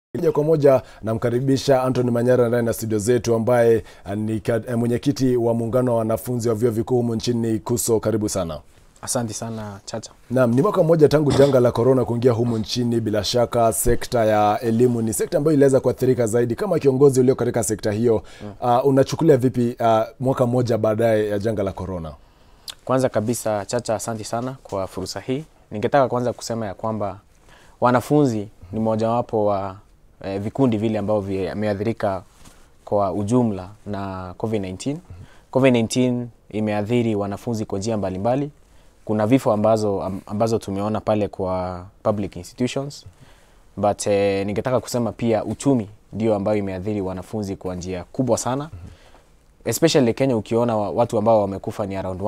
Moja kwa moja namkaribisha Anthony Manyara ndani ya studio zetu ambaye ni mwenyekiti wa muungano wa wanafunzi wa vyuo vikuu humu nchini KUSO. Karibu sana. Asante sana Chacha. Naam, ni mwaka mmoja tangu janga la korona kuingia humu nchini. Bila shaka sekta ya elimu ni sekta ambayo iliweza kuathirika zaidi. Kama kiongozi ulio katika sekta hiyo mm. uh, unachukulia vipi uh, mwaka mmoja baadaye ya janga la korona? Kwanza kabisa Chacha, asante sana kwa fursa hii. Ningetaka kwanza kusema ya kwamba wanafunzi ni mojawapo wa eh, vikundi vile ambavyo vimeathirika kwa ujumla na COVID-19. COVID-19 imeathiri wanafunzi kwa njia mbalimbali. Kuna vifo ambazo, ambazo tumeona pale kwa public institutions but eh, ningetaka kusema pia uchumi ndio ambayo imeathiri wanafunzi kwa njia kubwa sana especially Kenya ukiona watu ambao wamekufa ni around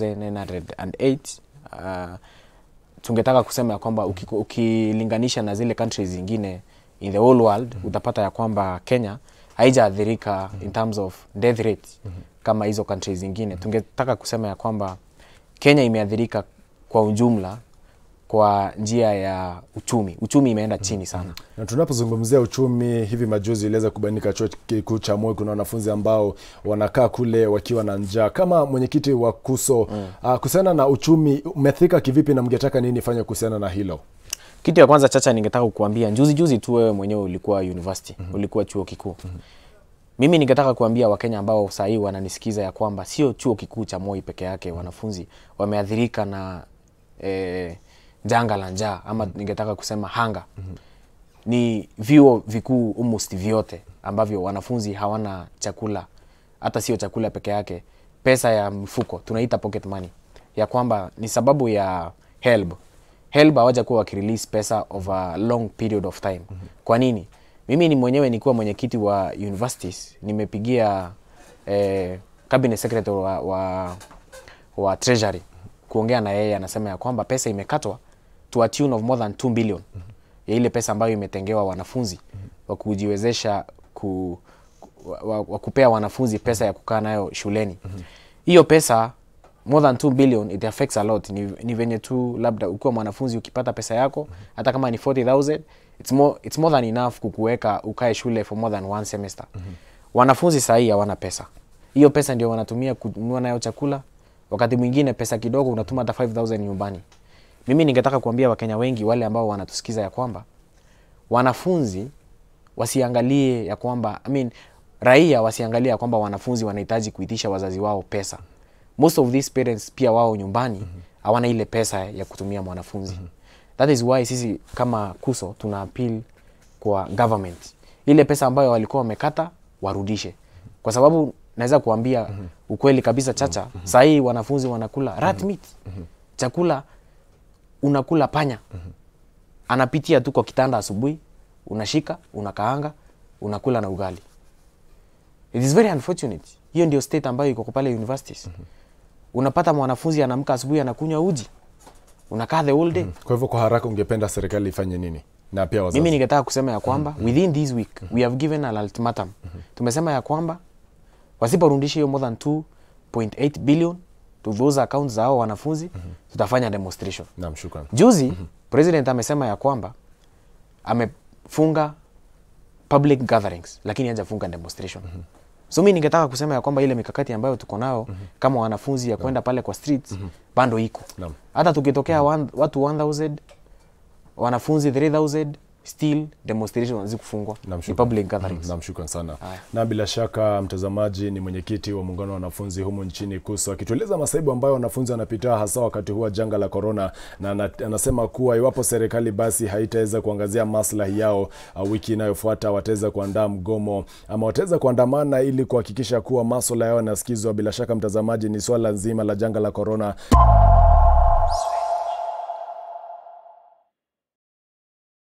1908 uh, tungetaka kusema ya kwamba ukilinganisha na zile countries zingine in the whole world utapata ya kwamba Kenya haijaathirika in terms of death rate kama hizo countries zingine. Tungetaka kusema ya kwamba Kenya imeathirika kwa ujumla kwa njia ya uchumi. Uchumi imeenda chini sana. Na tunapozungumzia uchumi, hivi majuzi iliweza kubainika chuo kikuu cha Moi kuna wanafunzi ambao wanakaa kule wakiwa na njaa. Kama mwenyekiti wa KUSO mm. uh, kuhusiana na uchumi umeathirika kivipi na mngetaka nini fanya kuhusiana na hilo? Kitu ya kwanza Chacha, ningetaka kukuambia juzi juzi tu wewe mwenyewe ulikuwa university, mm -hmm. ulikuwa chuo kikuu mm -hmm. Mimi ningetaka kuambia Wakenya ambao saa hii wananisikiza ya kwamba sio chuo kikuu cha Moi peke yake wanafunzi wameathirika na eh, janga la njaa ama ningetaka kusema hanga. mm -hmm. Ni vyuo vikuu almost vyote ambavyo wanafunzi hawana chakula, hata sio chakula peke yake, pesa ya mfuko tunaita pocket money, ya kwamba ni sababu ya HELB. HELB hawaja kuwa wakirelease pesa over a long period of time. mm -hmm. Kwa nini? Mimi ni mwenyewe nikiwa mwenyekiti wa universities nimepigia eh, cabinet secretary wa, wa, wa treasury kuongea na yeye, anasema ya kwamba pesa imekatwa to a tune of more than 2 billion mm -hmm. ya ile pesa ambayo imetengewa wanafunzi mm -hmm. wa kujiwezesha ku, wa, wa kupea wanafunzi pesa ya kukaa nayo shuleni hiyo mm -hmm. pesa more than 2 billion it affects a lot. Ni, ni venye tu labda ukiwa mwanafunzi ukipata pesa yako mm -hmm. hata kama ni 40000 it's more, it's more than enough kukuweka ukae shule for more than one semester mm -hmm. wanafunzi sahii hawana pesa hiyo pesa ndio wanatumia kununua nayo chakula wakati mwingine pesa kidogo unatuma hata 5000 nyumbani mimi ningetaka kuambia wakenya wengi wale ambao wanatusikiza ya kwamba wanafunzi wasiangalie ya kwamba I mean, raia wasiangalie ya kwamba wanafunzi wanahitaji kuitisha wazazi wao pesa most of these parents pia wao nyumbani hawana mm -hmm. ile pesa ya kutumia mwanafunzi mm -hmm. that is why sisi kama KUSO tuna appeal kwa government ile pesa ambayo walikuwa wamekata warudishe kwa sababu naweza kuambia mm -hmm. ukweli kabisa Chacha mm -hmm. sahii wanafunzi wanakula rat meat mm -hmm. chakula unakula panya mm -hmm. anapitia tu kwa kitanda asubuhi unashika unakaanga unakula na ugali it is very unfortunate hiyo ndio state ambayo iko pale universities mm -hmm. unapata mwanafunzi anaamka asubuhi anakunywa uji unakaa the whole day mm -hmm. kwa hivyo kwa haraka ungependa serikali ifanye nini na pia wazazi mimi ningetaka kusema ya kwamba mm -hmm. within this week mm -hmm. we have given an ultimatum mm -hmm. tumesema ya kwamba wasiporudisha hiyo more than 2.8 billion to those accounts za hao wanafunzi mm -hmm. tutafanya demonstration naam shukrani juzi mm -hmm. president amesema ya kwamba amefunga public gatherings lakini hajafunga demonstration mm -hmm. so mi ningetaka kusema ya kwamba ile mikakati ambayo tuko nao mm -hmm. kama wanafunzi ya kwenda pale kwa streets mm -hmm. bando iko hata tukitokea mm -hmm. watu 1000 wanafunzi 3000 still demonstration hazikufungwa ni public gatherings. Naam, shukran sana. Aya. Na bila shaka mtazamaji ni mwenyekiti wa muungano wa wanafunzi humu nchini KUSO akitueleza masaibu ambayo wanafunzi wanapitia hasa wakati huu wa janga la korona, na anasema kuwa iwapo serikali basi haitaweza kuangazia maslahi yao, uh, wiki inayofuata wataweza kuandaa mgomo ama wataweza kuandamana ili kuhakikisha kuwa masuala yao yanasikizwa. Bila shaka mtazamaji, ni swala nzima la janga la korona.